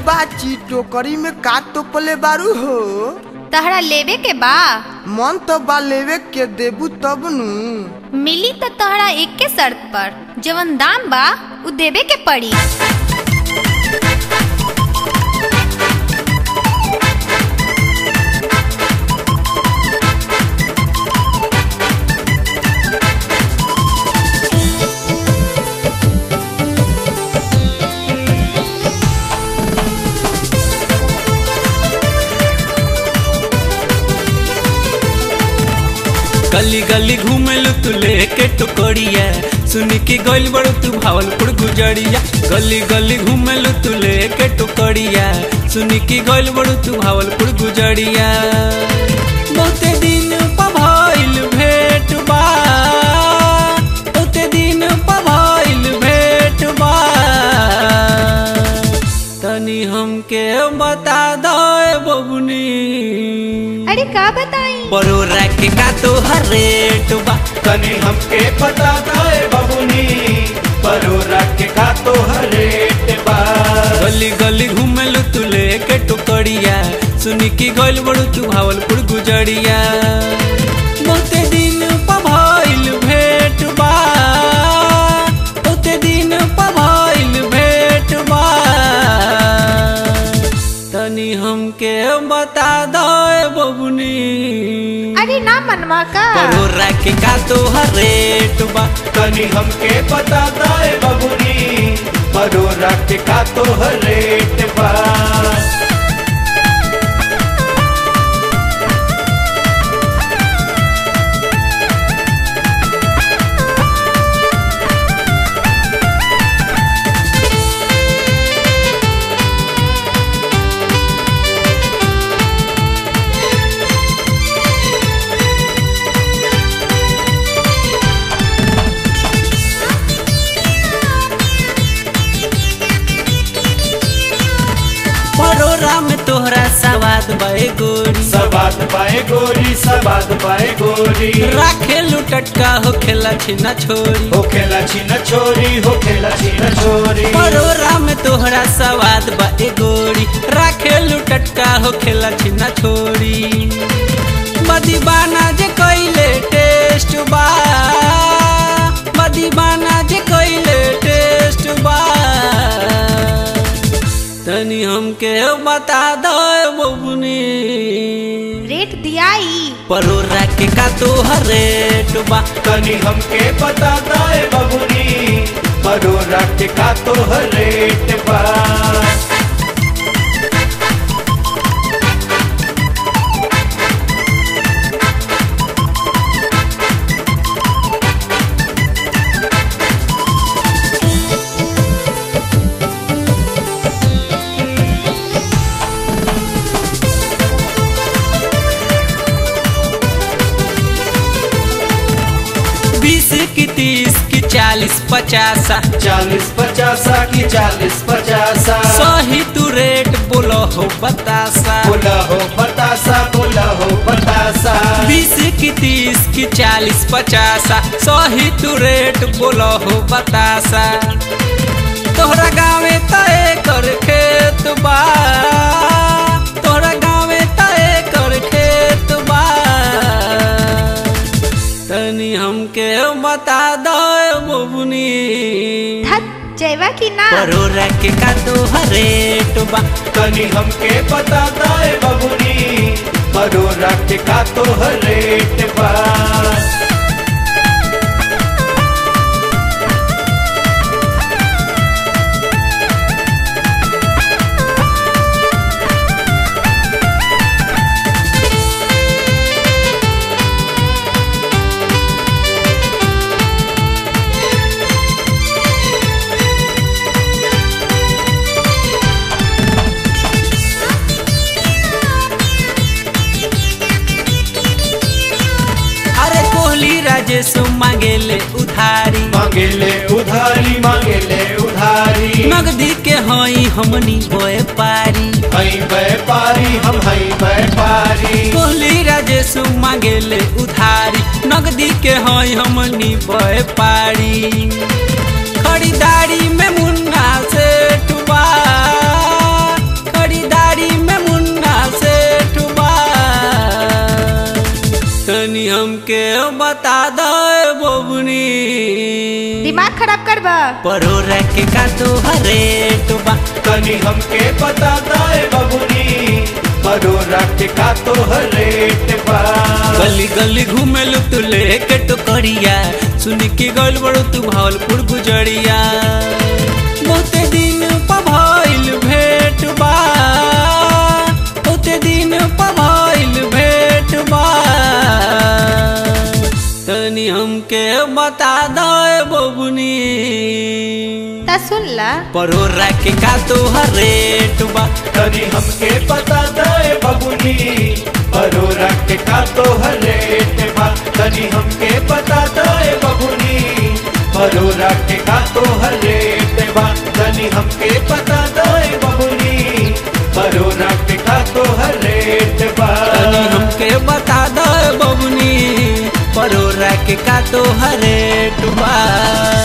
बाची टोकरी में का तोपले बारू हो तहरा लेवे के बा मन तो बा लेवे के देबू तब नु मिली त तहरा एक के शर्त पर जवन दाम बा उ देवे के पड़ी गली गली घूमेलु तू लेके टुकड़िया सुन के गइल बड़ू तू भावलपुर गुजरिया गली गली घूमेलु तू लेके टुकड़िया सुन के गइल बड़ू तू भावलपुर गुजरिया बहुते दिन पभइल भेट बा बहुते दिन पभइल भेट बा तनी हमके बता दो बबुनी अरे का बताई परोरा के का तोहर रेट बा तनी हमके पता था बबुनी परोरा के का तो रेट बा गली गली घूमेलु तू लेके टुकड़िया सुनी की गइल बड़ू तू भावलपुर गुजरिया बहुते दिन पभइल भेट बा बहुते दिन पभइल भेट बा तनी हमके बता दो बबुनी अरे ना मनवा का परोरा के का तोहर रेट बा तनी हमके पता था बबुनी परोरा के का तो रेट बा परोरा में तोहरा सवाद बे गोरी सबात पाए गोरी सबात पाए गोरी राखे लुटटका हो खेला छिना छोरी हो खेला छीना छोरी हो खेला छीना छोरी परोरा में तोहरा सवाद बे गोरी राखे लुटटका हो खेला छिना छोरी मदीबाना जे कइले टेस्ट बा मदीबाना जे कइले टेस्ट बा तनी हमके बता दो बबुनी रेट दियाई परोरा के का तोहर रेट बा तनी हमके पता था बबुनी परोरा के का तो रेट बा बीस की तीस की चालीस पचासा चालीस पचासा की चालीस पचासा सही तू रेट बोलो हो बतासा बोला हो बतासा बोला हो बतासा बीस की तीस की चालीस पचासा सही तू रेट बोलो हो बतासा तोहरा गाँवे तय कर खेत बा तोहरा गाँवे तय कर खेत बा तनी हमके बता दो बबुनी धत जयवा की ना परोरा के का तोहर रेट बा तनी हमके पता था बबुनी परोरा के का तो रेट बा अरे कोहली राजेश मांगेले उधारी मांगेले उधारी मांगेले उधारी नगदी के हई हमनी होए पारी हई व्यापारी हम हई व्यापारी कोहली राजेश मांगेले उधारी नगदी के हई हमनी होए पारी खरीदारी में मुन्ना से टुबा हमके बता दो बबुनी दिमाग खराब करबा परोरा के का तो रेट बा तनी हमके पता दाए बबुनी परोरा के का तो रेट बा गली गली घूमेलू तू लेके टुकड़िया सुन के गल बड़ू तू भावलपुर गुजरिया बहुते दिन पभइल भेट बा बहुते दिन पभइल भेट बा तनी हमके बता दो बबुनी ता सुन ला परोरा के का तो रेट बा तनी हमके पता दाए बबुनी परोरा के का तो रेट बा तनी हमके पता दाए बबुनी परोरा के का तो रेट बा तनी हमके पता दाए बबुनी परोरा के का तो रेट बा तनी हमके बता दो बबुनी परोरा के का तो रेट बा